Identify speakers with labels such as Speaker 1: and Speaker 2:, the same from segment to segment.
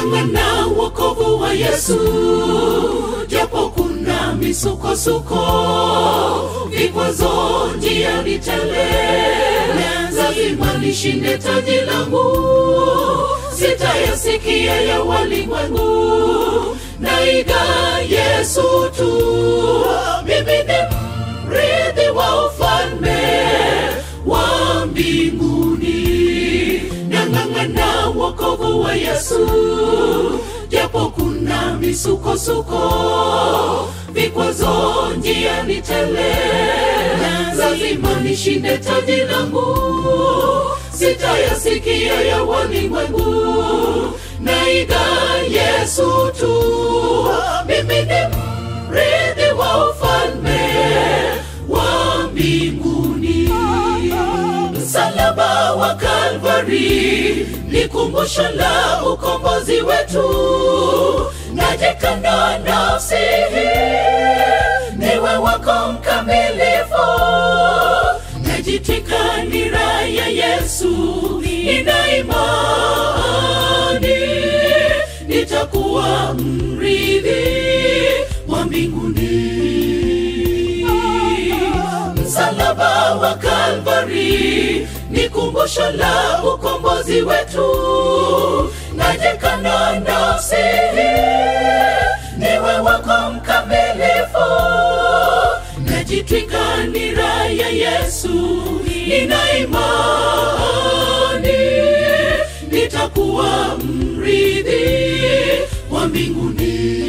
Speaker 1: nang'ang'ana wokovu wa yesu japo kuna misukosuko vikwazo njiani tele lazima nishinde taji langu sitayasikia ya walimwengu naiga yesu tu mimi ni mrithi wa ufalme wa mbinguni nang'ang'ana wokovu wa yesu japo kuna misukosuko vikwazo njiani tele lazima nishinde taji langu sitayasikia ya walimwengu naiga yesu tu mimi ni mrithi wa ufalme wa mbinguni msalaba wa kalvari ni kumbusho la ukombozi wetu najikana nafsi hii niwe wako mkamilifu najitwika nira ya yesu nina imani nitakuwa mrithi wa mbinguni msalaba wa kalvari ni kumbusho la ukombozi wetu najikana nafsi hii niwe wako mkamilifu najitwika nira ya yesu nina imani nitakuwa mrithi wa mbinguni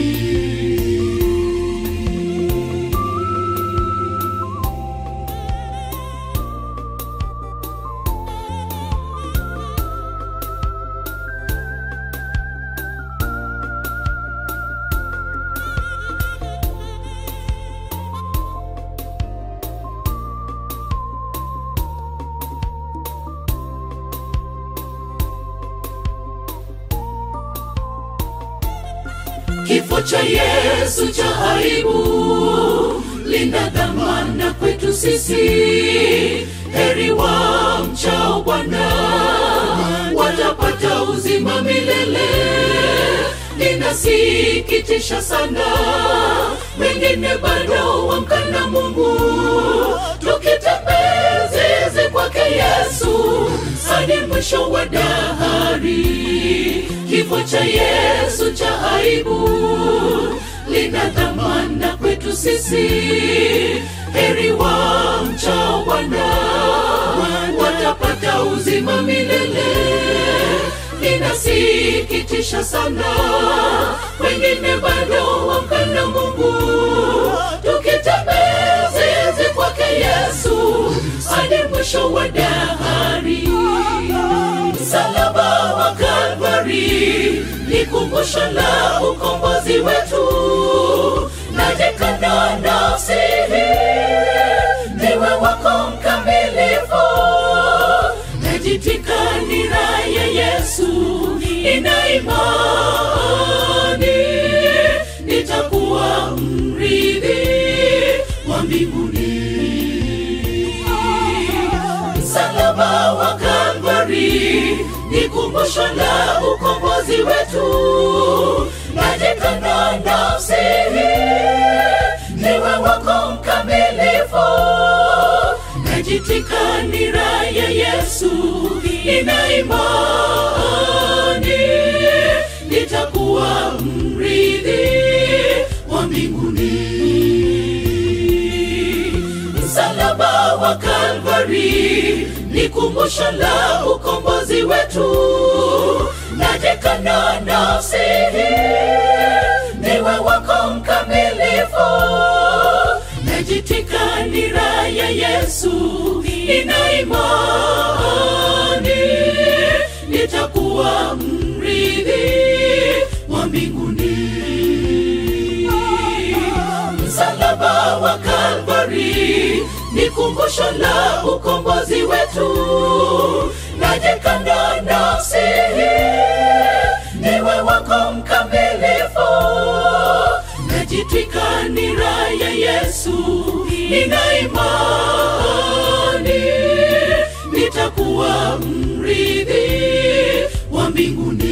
Speaker 1: kifo cha yesu cha aibu lina dhamana kwetu sisi heri wa mchao bwana watapata uzima milele linasikitisha sana wengine bado wamkana mungu tukitembezezi kwake yesu hadi mwisho wa dahari kifo cha yesu cha aibu lina dhamana kwetu sisi heri wa mchao bwana watapata uzima milele linasikitisha sana wengine bado wamkana mungu tukitembezezi kwake yesu hadi mwisho wa dahari msalaba wa kalvari ni kumbusho la ukombozi wetu najikana nafsi hii niwe wako mkamilifu najitika nira ya yesu ina imani nitakuwa mrithi wa mbinguni msalaba wa kalvari ni kumbusho la ukombozi wetu najikana nafsi hii niwe wako mkamilifu najitika nira ya yesu ina imani nitakuwa mrithi wa mbinguni msalaba wa kalvari ni kumbusho la ukombozi wetu najikana nafsi hii niwe wako mkamilifu najitika nira ya yesu ina imani nitakuwa mrithi wa mbinguni msalaba wa kalvari ni kumbusho la ukombozi wetu najikana nafsi hii niwe wako mkamilifu najitwika nira ya yesu nina imani nitakuwa mrithi wa mbinguni